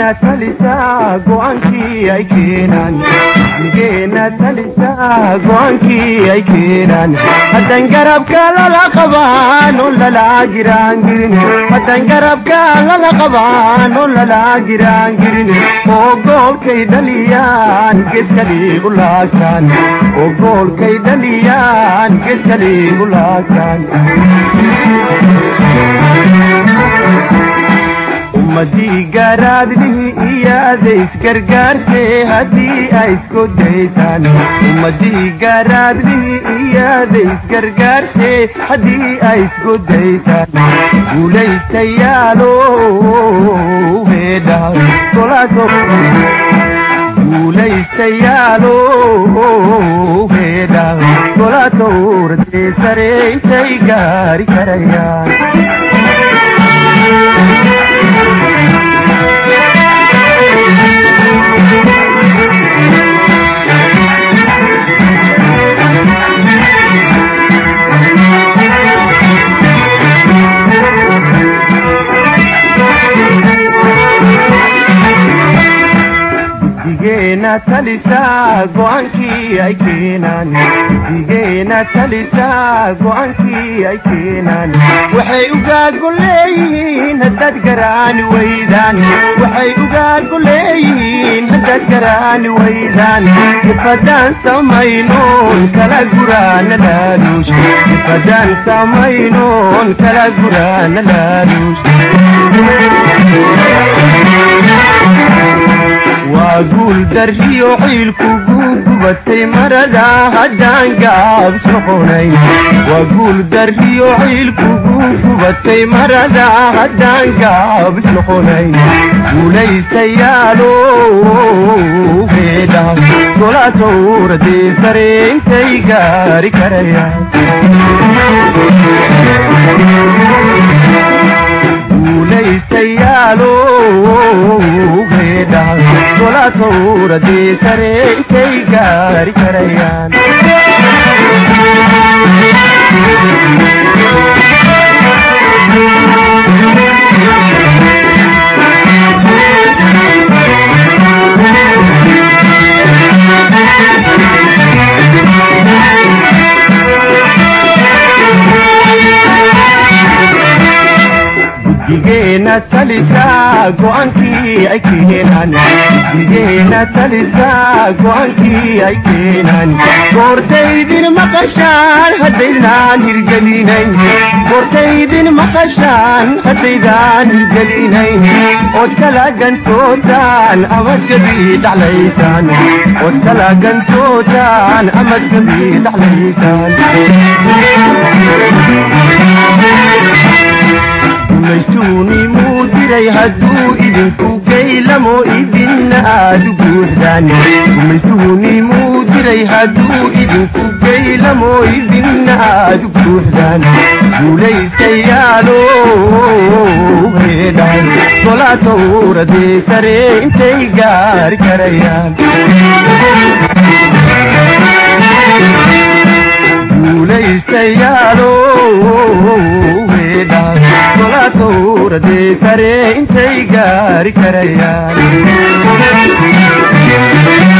xigeenna talisaa go'aankii ay keenaan xigeenna talisaa go'aankii ay keenaan haddan garabka lala qabaan oo lala giraangirin haddan garabka lala qabaan oo lala giraangirin oo goolkay dhaliyaan geskali u laagtaan oo goolkay dhaliyaan geskali u laagtaan ummadii garaadlihi iyaada isgargaartee haddii ay isku daysaan ummadii garaadlihi iyaada isgargaartee haddii ay isku daysaan guulaystayaalo heedha golaaso guulaystayaalo heedha golaaso urdee sare intay gaari karayaan digeenna talisaa go'aankii ay keenaan digeenna talisaa go'aankii ay keenaan waxay ugaago leeyihiin haddaad garaani waydaan waxay ugaago leeyihiin haddaad garaani waydaan ifadaan samaynoon kala guraana laaluush ifadaan samaynoon kala guraana laaluush waa guul darriyo ciilkugu gubatay marada haddaan gaabs noqonayn waa guul darriyo ciilkugu gubatay marada haddaan gaabs noqonayn guulaystayaalo heedha golatowradee sare intay gaari karayaan guulaystayaalo heedha golatowradee sare intay gaari karayaan digeenna talisaa go'aankii ay keenaan digeenna talisaa go'aankii ay keenaan goortaydin maqashaan haddaydaan hirgelinayn goortaydin maqashaan haddaydaan hirgelinayn ood kala gantootaan amad gabii dhaclaysaan ood kala gantootaan amad gabii dhaclaysaan gumaystuuni muu diray hadduu idinku gaylamo idinna aadu buuxdaan gumaystuuni muu diray hadduu idinku gaylamo idinna aadu buuxdaan guulaystayaalo heedhaan golatowradee sare intay gaari karayaan guulaystayaalo heedhaan golatowradee sare intay gaari karayaan